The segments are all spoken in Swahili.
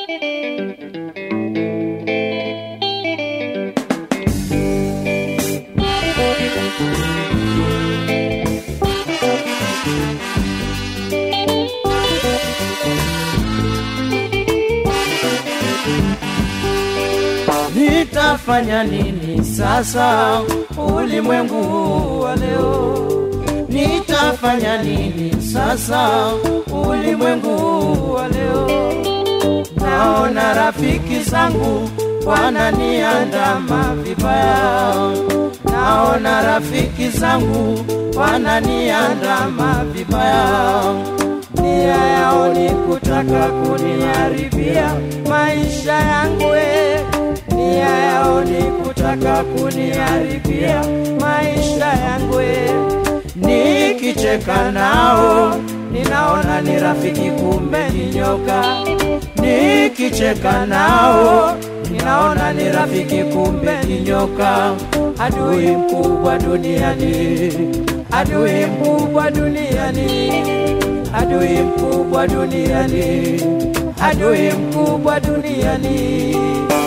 Nitafanya nini sasa ulimwengu wa leo? Nitafanya nini sasa ulimwengu wa leo? Naona rafiki zangu wananiandama vibaya, naona rafiki zangu wananiandama vibaya, nia yao ni kutaka kuniharibia maisha yangu eh. nia yao ni kutaka kuniharibia maisha yangu eh. nikicheka nao ninaona ni rafiki kumbe ni nyoka nikicheka nao ninaona ni rafiki kumbe ni nyoka adui mkubwa duniani adui mkubwa duniani adui mkubwa duniani adui mkubwa duniani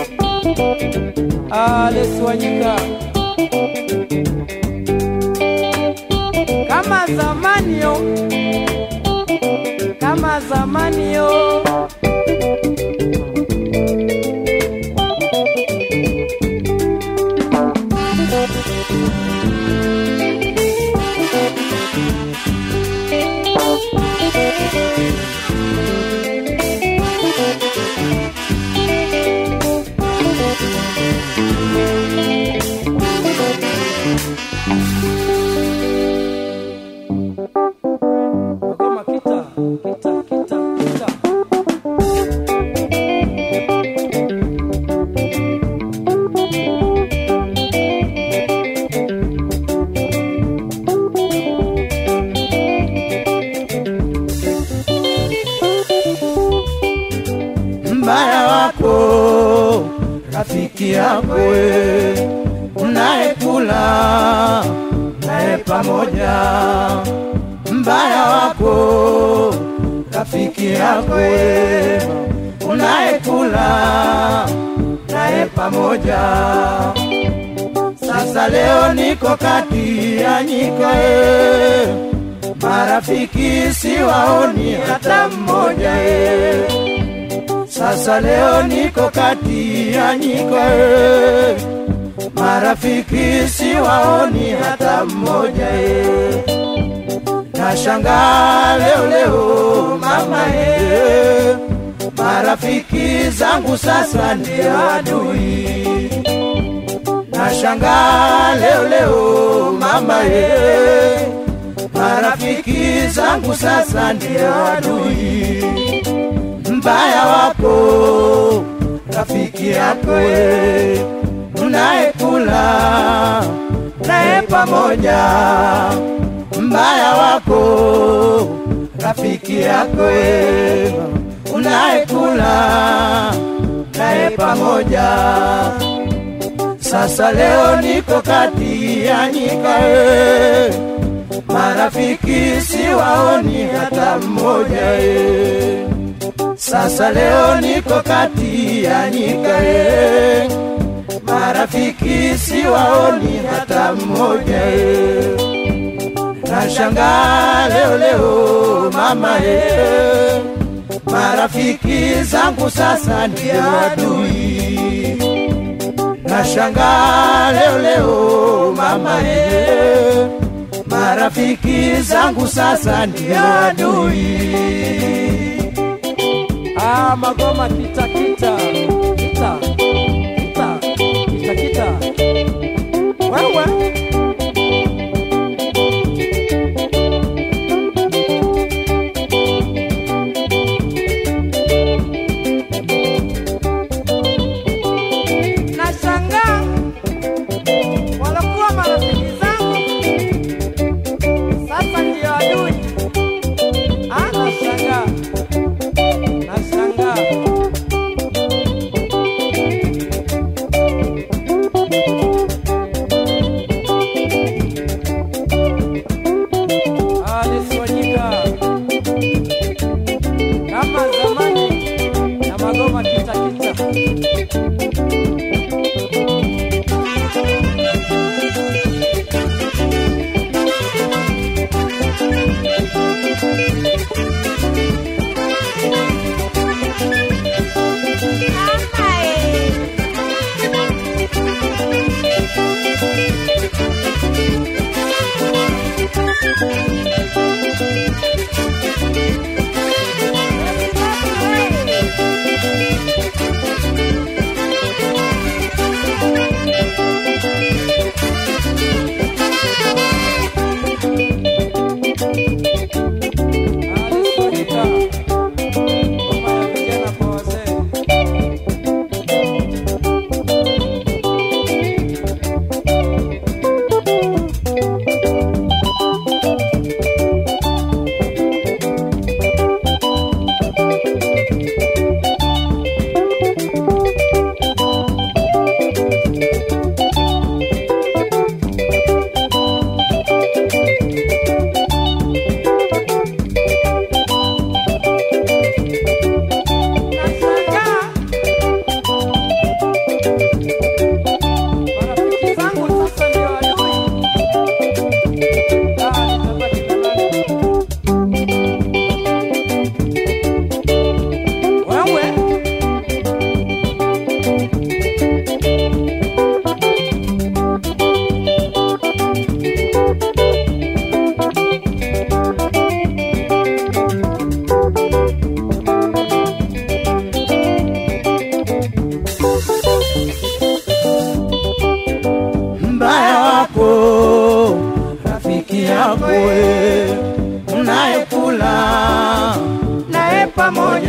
Alex Wanyika kama zamani yo kama zamani yo Magoma kita kita kita kita mbaya wako rafiki yako we, unayekula naye pamoja mbaya wako rafiki yako we, unayekula naye pamoja sasa leo niko kati ya nyika e, marafiki siwaoni hata mmoja e. Sasa leo niko kati ya nyika e, marafiki siwaoni hata mmoja e. Nashangaa leo leo mama e, marafiki zangu sasa ndio adui. Nashangaa leo leo mama e, marafiki zangu sasa ndio adui mbaya wako rafiki yako we, unayekula naye pamoja mbaya wako rafiki yako we, unayekula naye pamoja sasa leo niko kati ya nyika e, marafiki siwaoni hata mmoja e. Sasa leo niko kati ya nyika e, marafiki siwaoni hata mmoja e. Nashangaa leo leo mama e, marafiki zangu sasa ndio adui. Nashangaa leo leo mama e, marafiki zangu sasa ndio adui. Ah, magoma kita kita kita kita kita kita. Wewe nashangaa walokuwa marafiki zangu sasa ndio adui. Ah, nashangaa nashangaa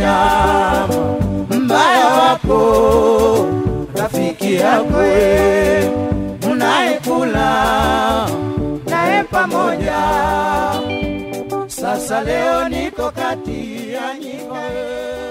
mbaya wako rafiki yakwe mnaekula naye pamoja sasa leo niko kati ya nyika